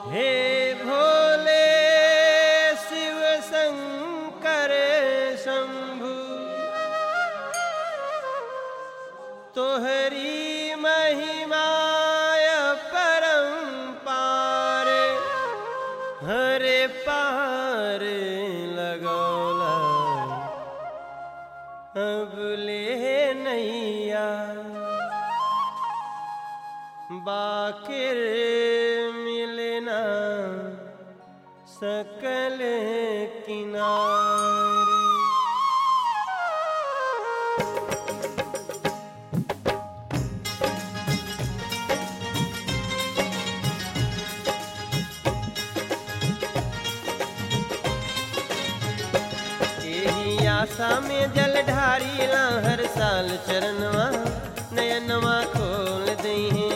हे भोले शिव शंकर शंभु तोहरी महिमाय परम्पार हरे पार लगौला अब ले नैया बाकिर मिलना सकल किनारे एही आशा में जल ढारीला हर साल चरणवा नयनवा खोल दही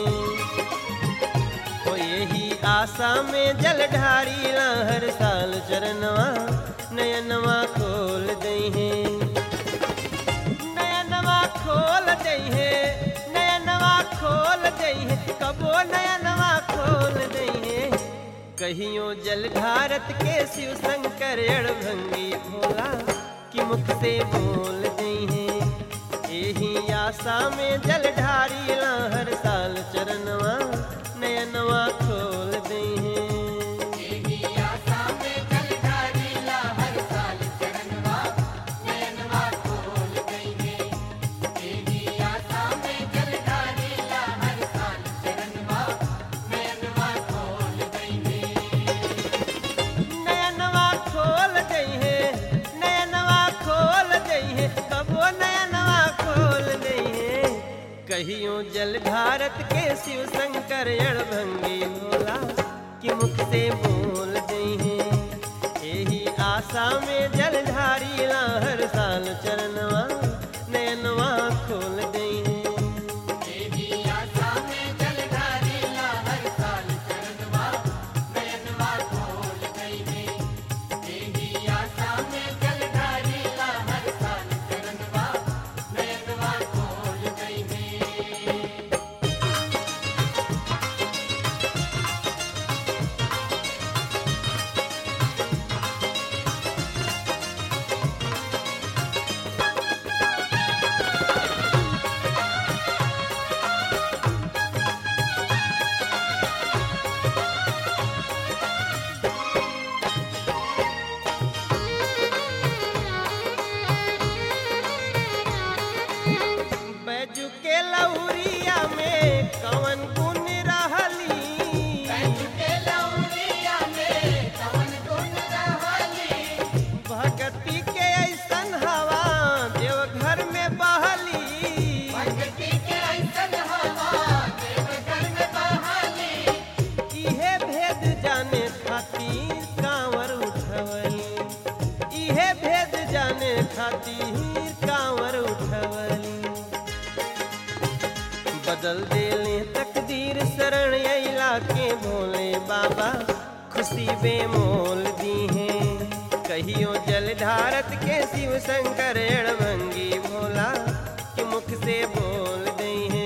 ओ यही आशा में जल ढारीला हर साल चरणवा नयनवा खोल दही नयनवा खोल दही नयनवा खोल दही कबो नयनवा खोल दही कहियो जल भारत के शिव शंकर अड़भंगी भोला कि मुख से बोल दही यही आशा में जल ढारीला हर साल चरणवा नयनवा खोल दही नयनवा खोल दही नयनवा खोल दही कबो नयनवा खोल दही कहियो जल भारत के शिव शंकर अड़भंगी भोला कि मुख से बोल दही यही आशा में जल ढारीला हर साल चरणवा नयनवा खोल दही बैजू के लौरिया में कवन गुण रहली भगती के ऐसन हवा देवघर में बहली इहे भेद जाने खातिर कांवर उठवली इहे भेद जाने खातिर कांवर उठवली बदल देले तकदीर शरण अइला के भोले बाबा खुशी बेमोल दी हैं कहियो जल धारत के शिव शंकर अड़भंगी भोला कि मुख से बोल दी हैं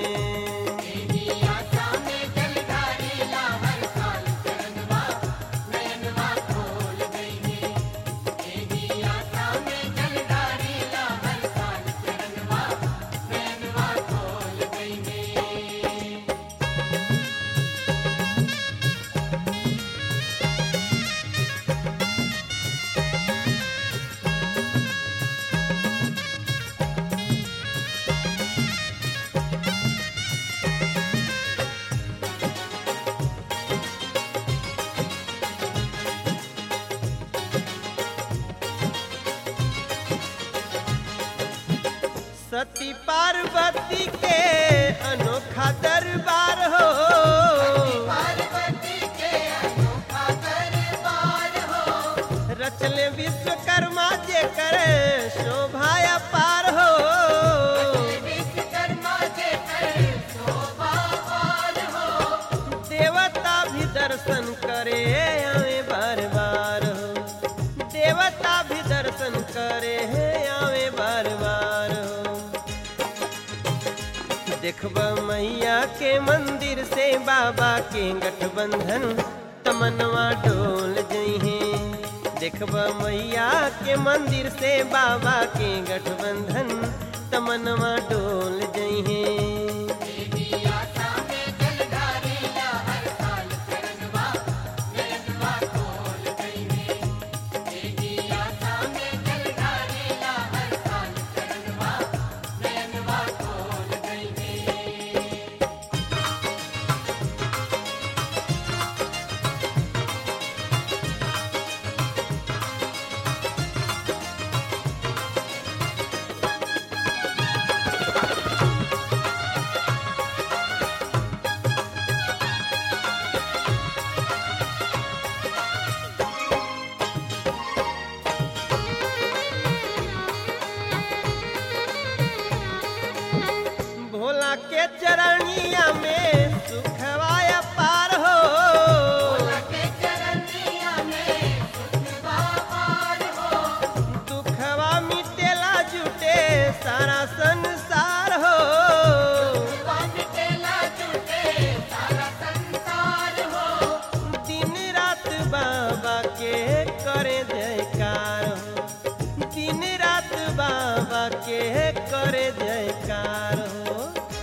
सती पार्वती के अनोखा दरबार हो रचले विश्वकर्मा जे करे शोभाया पार हो देवता भी दर्शन करे आवे बार बार हो देवता भी दर्शन करे आवे बार बार हो देखब मैया के मंदिर से बाबा के गठबंधन तमनवा डोल जइहे देखब मैया के मंदिर से बाबा के गठबंधन तमनवा डोल जइहे भोला के चरणिया में सुखवाया पार हो दुखवा मिटेला जुटे सारा संसार हो दिन रात बाबा के करे जयकार हो दिन रात बाबा के करे जयकार हो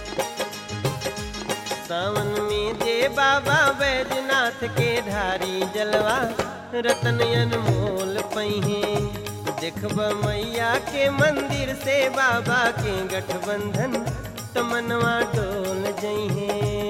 सावन में जे बाबा बैजनाथ के धारी जलवा रतन अनमोल पहिए देखब मैया के मंदिर से बाबा के गठबंधन तमनवा डोल जइहे